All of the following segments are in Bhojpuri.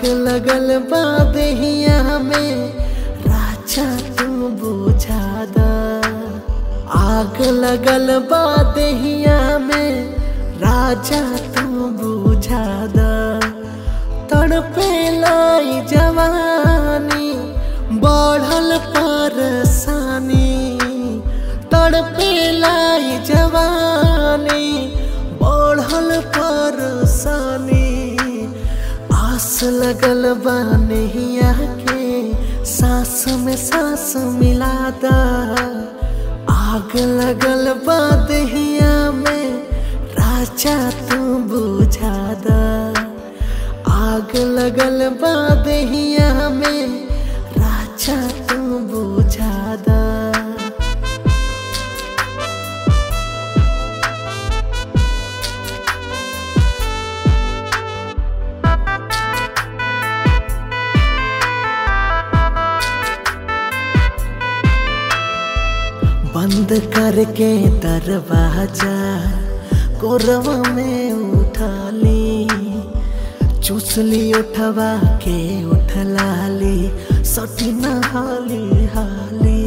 लगल बा देहिया में राजा तू बुझा दा आग लगल बा देहिया में राजा तू बुझा दा तड़पे लाई जवानी बढ़ल परसानी तड़पे लाई जवानी बढ़ल परसानी आस लगल बा नैया के सांस में सांस मिला दा आग लगल बा दहिया में राजा तू बुझा दा आग लगल बा दहिया में राजा तू बुझा दा बंद करके दरवाजा कोरवा में उठा ली चूसली उठवा के उठला ली सटी हाली हाली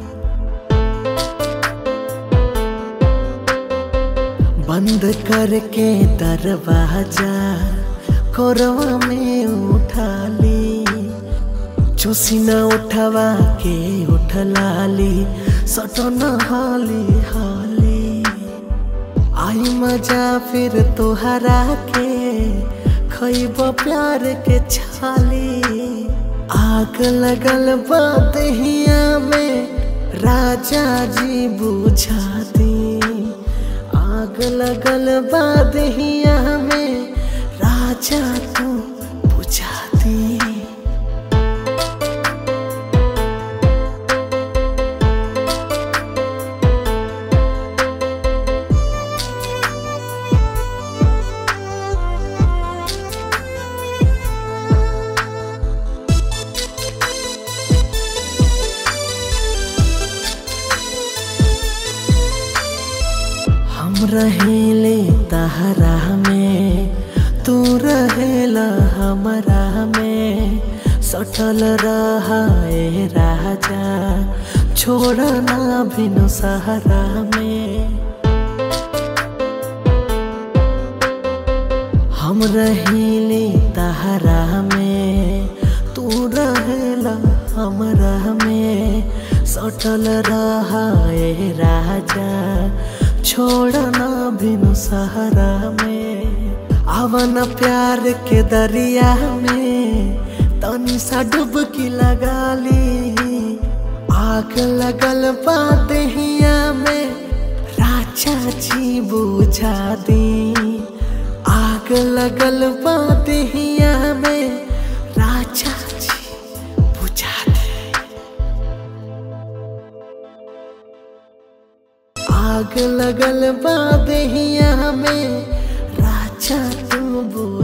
बंद करके दरवाजा कोरवा में उठा ली चूसिना उठवा के उठलाली सटन हाली हाली आई मजा फिर तोहरा के खैब प्यार के छाली आग लगल बदहिया में राजा जी बुझा दी आग लगल बदहिया में राजा तू बुझा दी हम रहेले तहरा में तू रहेला हमरा में सटल रहा ए राजा छोड़ना बिनु सहारा में हम रहेले तहरा में तू रहेला हमरा में सटल रहा ए राजा छोड़ना बिनु सहारा में आवन प्यार के दरिया में तनी सा डुबकी लगा ली आग लगल बादहिया में राजा जी बुझा दी आग लगल बादहिया में राजा जी बुझा दी आग लगल बादहिया में राजा तू बुझा